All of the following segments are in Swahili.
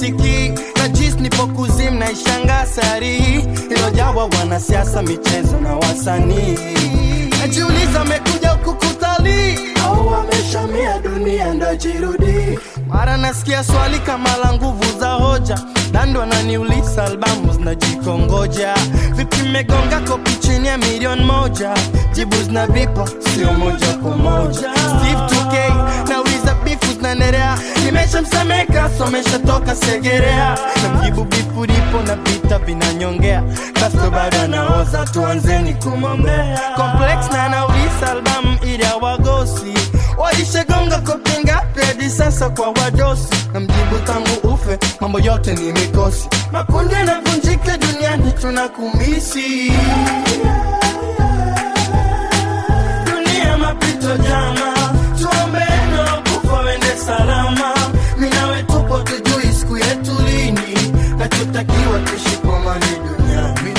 sisikii na jis nipo kuzim na ishanga sari ilojawa wanasiasa michezo na wasanii najiuliza amekuja huku kutalii au wameshamia dunia ndo jirudi mara nasikia swali kama la nguvu za hoja dando ananiuliza albamu zinajikongoja vipi megonga kopi chini ya milioni moja jibu zinavipa sio moja kwa moja steve 2k nauliza bifu zinaendelea nimeshamsemeka someshatoka segerea na mjibu bifu lipo na vita vinanyongea kasto bado anaoza tuanzeni kumwombea complex na anauliza albamu ili awagosi walishagonga kopi ngapi hadi sasa kwa wadosi na mjibu tangu ufe mambo yote ni mikosi makundi yanavunjika duniani tunakumisi dunia mapito jama tuombeeno kufa wende salama minawe tupo tujui siku yetu lini nachotakiwa tushikomani duniani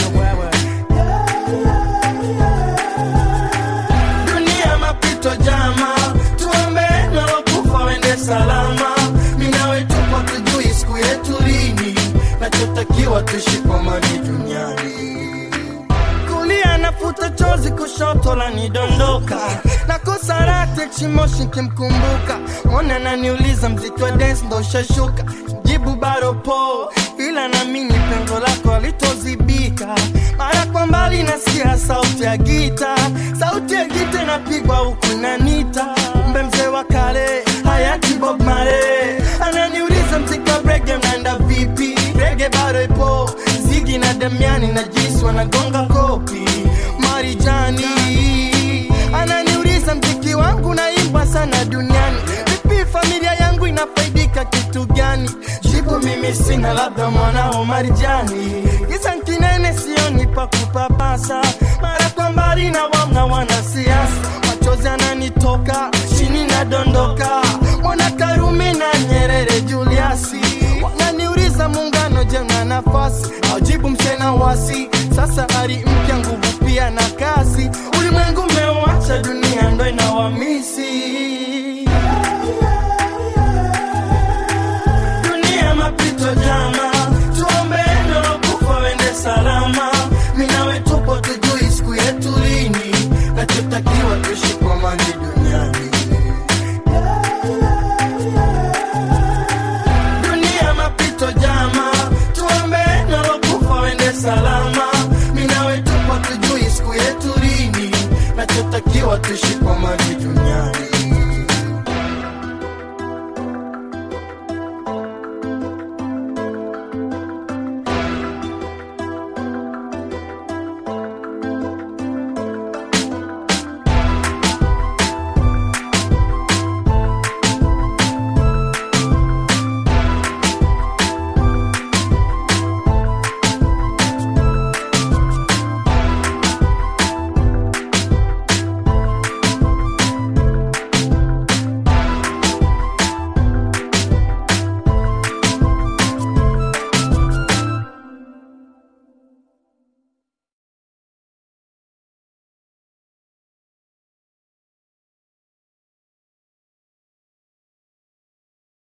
dunia mapito jama tuombeeno kufa wende salama minawe tupo tujui siku yetu lini nachotakiwa tushikomani duniani kulia nafuta chozi kushoto la nidondoka nakosa rate chimoshi kimkumbuka mwana naniuliza mziki wa dance ndo ushashuka jibu bado po ila namini pengo lako alitozibika mara kwa mbali nasikia sauti ya gita sauti ya gita inapigwa huku inanita kumbe mzee wa kale hayati bob mare ananiuliza mziki wa brege mnaenda vipi brege bado ipo zigi na damiani na jisi wanagonga kopi marijani ananiuliza mziki wangu naimba sana duniani vipi familia yangu inafaidika kitu gani jibu mimi sina labda mwanao marijani kisa nkinene sioni pa kupapasa mara kwa mbali na wamna wanasiasa machozi ananitoka chini nadondoka mwana karume na nyerere juliasi wananiuliza muungano je na nafasi aujibu msena wasi sasa ari